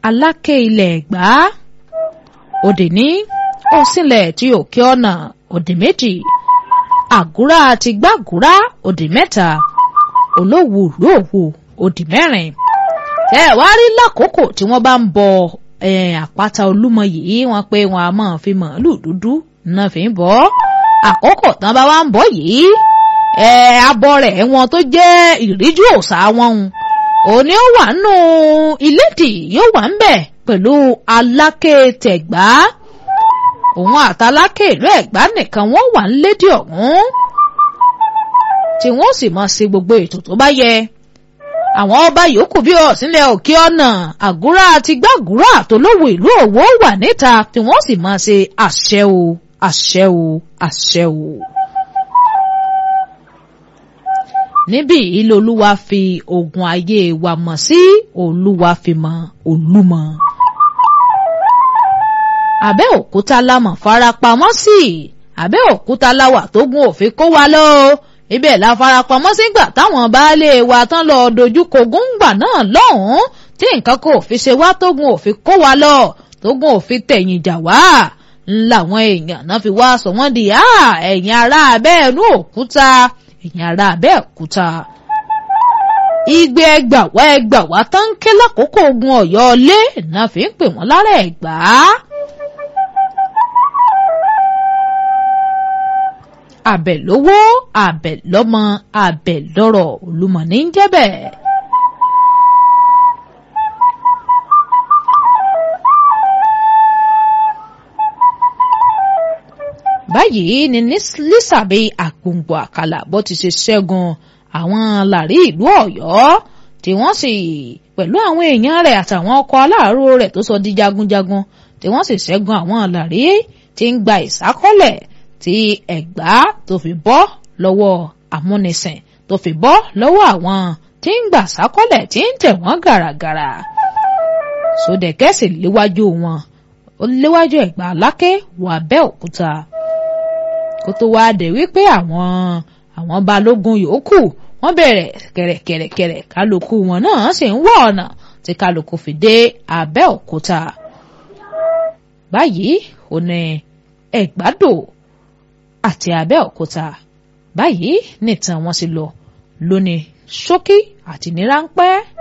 aláké ilẹ̀ ẹ̀gbá òdì ní òsínlẹ̀ tí òkè ọ̀nà òdì méjì àgúrá àti gbàgúrá òdì mẹ́ta olówù ìlú òwò òdì mẹ́rin tẹ́ ẹ̀ wá rí lákòókò tí wọ́n bá ń bọ àpáta olúmọ yìí wọ́n pé wọn a máa fi màálù dúdú náà fi ń bọ́ àkókò tán bá wá ń bọ́ yìí abọ́ rẹ̀ wọn tó jẹ́ ìríjú òòṣà wọn òní ó wà nù ilédì yóò wà ń bẹ̀ pẹ̀lú aláké tẹ̀gbá òun àtàlákè ìlú ẹ̀gbá nìkan wọ́n wà ń lédè ọ̀hún tí wọ́n sì máa ṣe gbogbo ètò tó bá yẹ àwọn ọba yòókù bí ọ̀sìnlẹ̀ òkè ọ̀nà àgúrá àti gbàgúrà àtolówó ìlú òwò wà níta tí wọ́n sì máa ṣe àṣẹ o àṣẹ o àṣẹ o. níbí ilé olúwa fi ogun ayé wa mọ̀ sí olúwa fi mọ̀ olúmọ. Abẹ́òkúta la mọ̀ farapamọ́ sí Abẹ́òkúta la wà tógun òfin kó wa lọ ibẹ̀ la farapamọ́ sígbà táwọn baálé wa tán lọ dojúkọ góńgbà náà lọ́hùn-ún tí nǹkan kò fi ṣe wá tógun òfin kó wa lọ tógun òfin tẹ̀yìn jà wá làwọn èèyàn náà fi wá sọ wọ́n di ẹ̀yìn ará abẹ́ẹ̀nú òkúta ẹ̀yìn ará abẹ́òkúta. igbe ẹgbàwá ẹgbàwá tán ń ké lákòókò ogun ọ̀yọ́ lé náà fi ń pè wọ́n lára ẹ̀gbá. àbẹ̀ lówó àbẹ̀ lọ́mọ àbẹ̀ lọ́rọ̀ olúmọ ní ń jẹ́ bẹ́ẹ̀. báyìí ni lísàbí àgbòǹgbò àkàlà bó ti ṣe ṣẹ́gun àwọn làrí ìlú ọ̀yọ́ tí wọ́n sì pẹ̀lú àwọn èèyàn rẹ̀ àtàwọn ọkọ̀ aláàárò rẹ̀ tó sọ di jagunjagun tí wọ́n sì ṣẹ́gun àwọn làrí tí ń gba ìsákọ́lẹ̀ tí ẹ̀gbá tó fi bọ́ lọ́wọ́ amúnisìn tó fi bọ́ lọ́wọ́ àwọn tí ń gbà sákọ́lẹ̀ tí ń tẹ̀ wọ́n gàràgàrà sódẹ̀kẹ́ sì léwájú wọn ó léwájú ẹ̀gbá aláké wọ Abẹ́òkúta kó tó wáá dé wípé àwọn àwọn balógun yòókù wọ́n bẹ̀rẹ̀ kẹ̀rẹ̀kẹ̀rẹ̀kẹ̀rẹ̀ kálukú wọn náà sì ń wọ ọ̀nà tí kálukú fi dé Abẹ́òkúta báyìí ò ní Ẹ̀gbádò àti Abẹ́òkúta báyìí nìtàn wọn sì lọ lónìí ṣókí àti ní ráńpẹ́.